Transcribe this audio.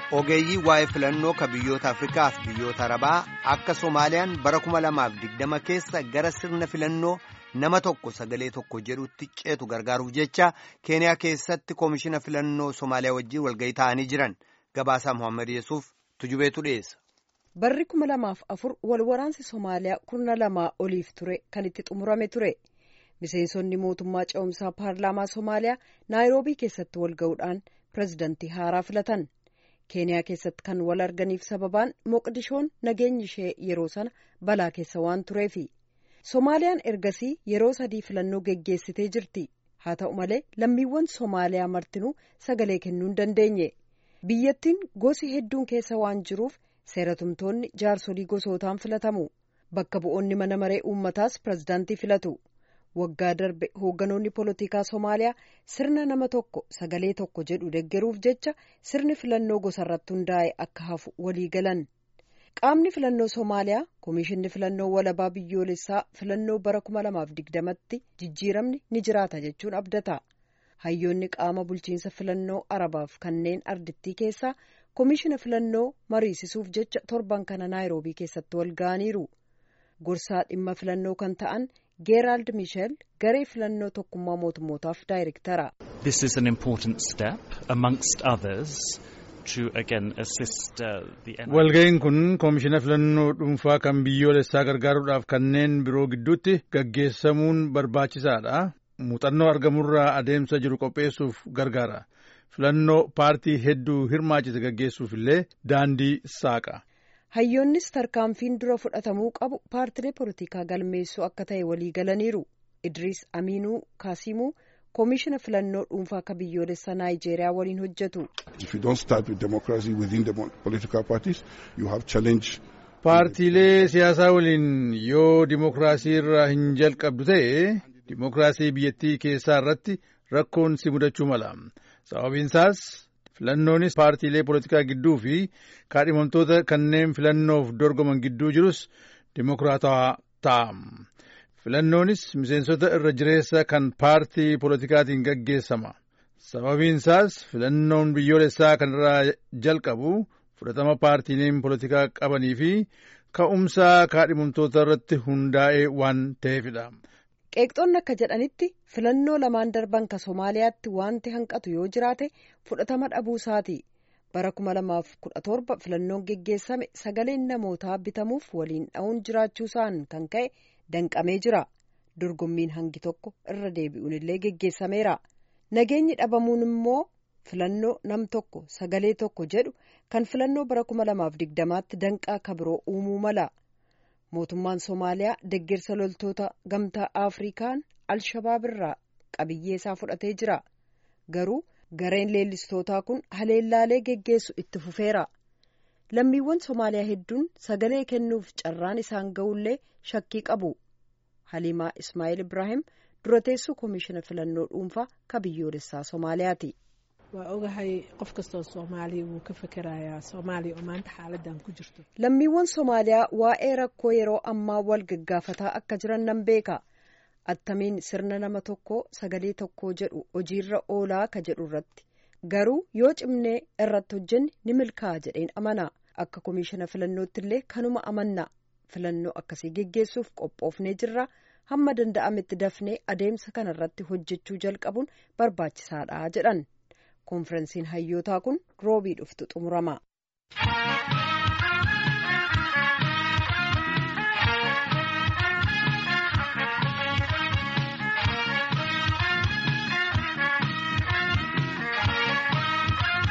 ogeeyyii waa'ee filannoo ka biyyoota afrikaa fi biyyoota arabaa akka soomaaliyaan bara 2020 keessa gara sirna filannoo nama tokko sagalee tokko jedhutti ceetu gargaaruuf jecha keeniyaa keessatti koomishina filannoo soomaaliyaa wajjin walgahii ta'anii jiran gabaasaa mohaammed yesuuf tujubeetu dhiyeessa. barri kuma lamaaf afur wal waraansi soomaaliyaa kurna lamaa oliif ture kan itti xumurame ture miseensonni mootummaa ce'umsaa paarlaamaa soomaaliyaa naayiroobii keessatti wal ga'uudhaan pirezidantii haaraa filatan keeniyaa keessatti kan wal arganiif sababaan moqdishoon nageenyi ishee yeroo sana balaa keessa waan tureefi soomaaliyaan ergasii yeroo sadii filannoo geggeessitee jirti haa ta'u malee lammiiwwan soomaaliyaa martinuu sagalee kennuu hin dandeenye biyyattiin gosi hedduun keessa waan jiruuf seeratumtoonni jaarsolii gosootaan filatamu bakka bu'oonni mana maree uummataas pirezidaantii filatu waggaa darbe hoogganoonni poolitikaa soomaaliyaa sirna nama tokko sagalee tokko jedhu deggeruuf jecha sirni filannoo gosarratti hundaa'e akka hafu walii galan qaamni filannoo soomaaliyaa koomishinni filannoo walabaa biyyoolessaa filannoo bara 2020tti jijjiiramni ni jiraata jechuun abdata hayyoonni qaama bulchiinsa filannoo arabaaf kanneen ardittii keessaa koomishina filannoo mariisisuuf jecha torban kana naayiroobii keessatti wal ga'aniiru gorsaa dhimma filannoo kan ta'an geeraald miisheel garee filannoo tokkummaa mootummootaaf daayirektara. This is an important step amongst others to again assist the walga'iin kun koomishina filannoo dhuunfaa kan biyyoolessaa gargaaruudhaaf kanneen biroo gidduutti gaggeessamuun barbaachisaadha. muuxannoo argamurraa adeemsa jiru qopheessuuf gargaara. filannoo paartii hedduu hirmaachise gaggeessuuf illee daandii saaqa. hayyoonnis tarkaanfiin dura fudhatamuu qabu paartilee poolitikaa galmeessuu akka ta'e walii galaniiru idriis amiinuu kaasimuu koomishina filannoo dhuunfaa akka biyyoolessaa naayijeeriyaa waliin hojjetu. paartiilee siyaasaa waliin yoo dimokiraasii irraa hin jalqabdu ta'e dimokiraasii biyyattii keessaa irratti rakkoon si mudachuu mala. sababiinsaas filannoonis paartiilee poolitikaa gidduu fi kaadhimamtoota kanneen filannoof dorgoman gidduu jirus dimokiraatawaa ta'a. filannoonis miseensota irra jireessa kan paartii poolitikaatiin gaggeessama. sababiinsaas filannoon biyyoolessaa kan irraa jalqabu fudhatama paartiileen poolitikaa qabanii fi ka'umsa kaadhimamtoota irratti hundaa'ee waan ta'eefidha. qeeqxoonni akka jedhanitti filannoo lamaan darban ka soomaaliyaatti wanti hanqatu yoo jiraate fudhatama dhabuu isaati bara 2017 filannoon geggeessame sagaleen namootaa bitamuuf waliin dha'uun jiraachuu isaan kan ka'e danqamee jira dorgommiin hangi tokko irra deebi'uun illee geggeessameera nageenyi dhabamuun immoo filannoo nam tokko sagalee tokko jedhu kan filannoo bara 2020tti danqaa kabiroo uumuu mala. mootummaan soomaaliyaa deggersa loltoota gamtaa afrikaan alshabaab irraa qabiyyee isaa fudhatee jira garuu gareen leellistootaa kun haleellaalee geggeessu itti fufeera lammiiwwan soomaaliyaa hedduun sagalee kennuuf carraan isaan ga'ullee shakkii qabu haliimaa ismaa'eel ibraahim durateessuu koomishina filannoo dhuunfaa ka biyyoolessaa soomaaliyaati. waa ogahay qof kastoo soomaaliya wuu ka fekerayaa soomaaliya oo maanta xaaladan ku jirto lammiiwwan soomaaliyaa waa'ee rakkoo yeroo ammaa wal gaggaafataa akka jiran nan beeka attamiin sirna nama tokkoo sagalee tokkoo jedhu hojiirra oolaa ka jedhu irratti garuu yoo cimnee irratti hojjenne ni milkaa'a jedheen amana akka koomishina filannootti illee kanuma amanna filannoo akkasii geggeessuuf qophoofnee jirra hamma danda'ametti dafnee adeemsa kana irratti hojjechuu jalqabuun barbaachisaadha jedhan. konferensiin hayyootaa kun roobii dhuftu xumurama.